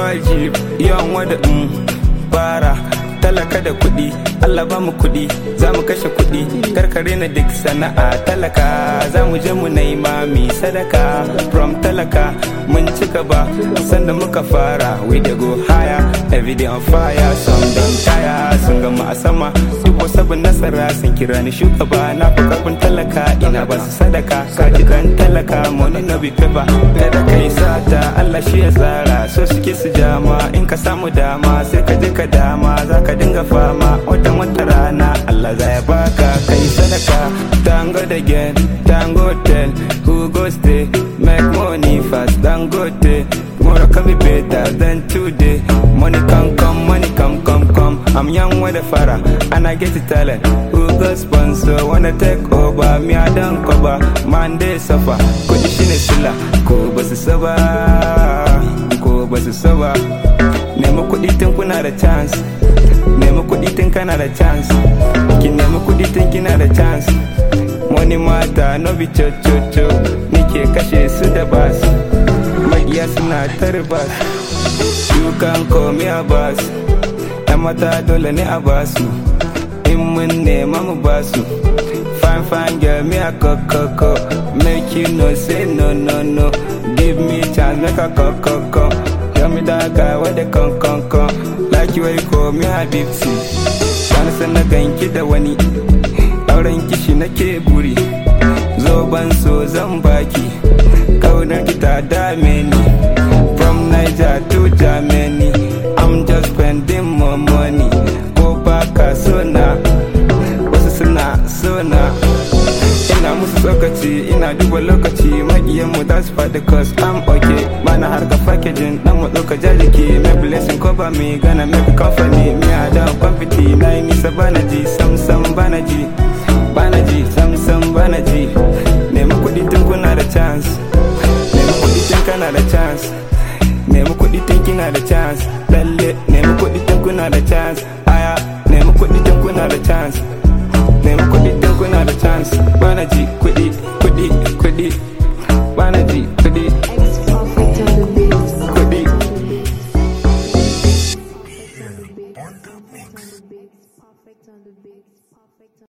wajib yawan wada mm, bara talaka da kuɗi Allah ba mu kuɗi za mu kashe kuɗi karkare na duk sana'a talaka za mu je mu nema mi sadaka from talaka mun ci gaba sanda muka fara we dey go higher every day on fire some don tire sun gama a sama dubo sabon nasara sun kira ni shugaba na fi karfin talaka ina ba su sadaka kaji dan talaka money no be paper kada kai sata Allah shi ya tsara so suke su jama in ka samu dama sai ka je ka dama za ka dinga fama wata wata rana Allah za ya baka kai sadaka tango da gen tango hotel who go stay make money fast dangote tomorrow can be better than today money come come money come come come I'm young with the fara and I get the talent who go sponsor wanna take over me I don't cover man they suffer kudi shine sila ko basu saba ko basu saba nemi kudi tun kuna da chance nemi kudi tun kana da chance ki nemi kudi tun kina da chance money mata no be cho cho cho nike kashe su da bas magiya suna tarbas you can call me a bas yan mata dole ne a basu in mun nema mu basu fine fine girl me a kokoko make you know say no no no give me chance make a kokoko tell me that guy where they come come come like you where you call me habibti wani san na ganki da wani auren kishi nake buri zo ban so zan baki kaunar ki ta dame ni from Niger to Germany I'm just spending more money ko baka so na wasu suna so na ina musu tsokaci ina duba lokaci makiyanmu za su faɗi cause I'm okay bana harka packaging dan mu ɗauka jajiki mai blessing ko ba mi gana make company me a da kwamfiti na yi nisa bana ji sam sam bana ji bana ji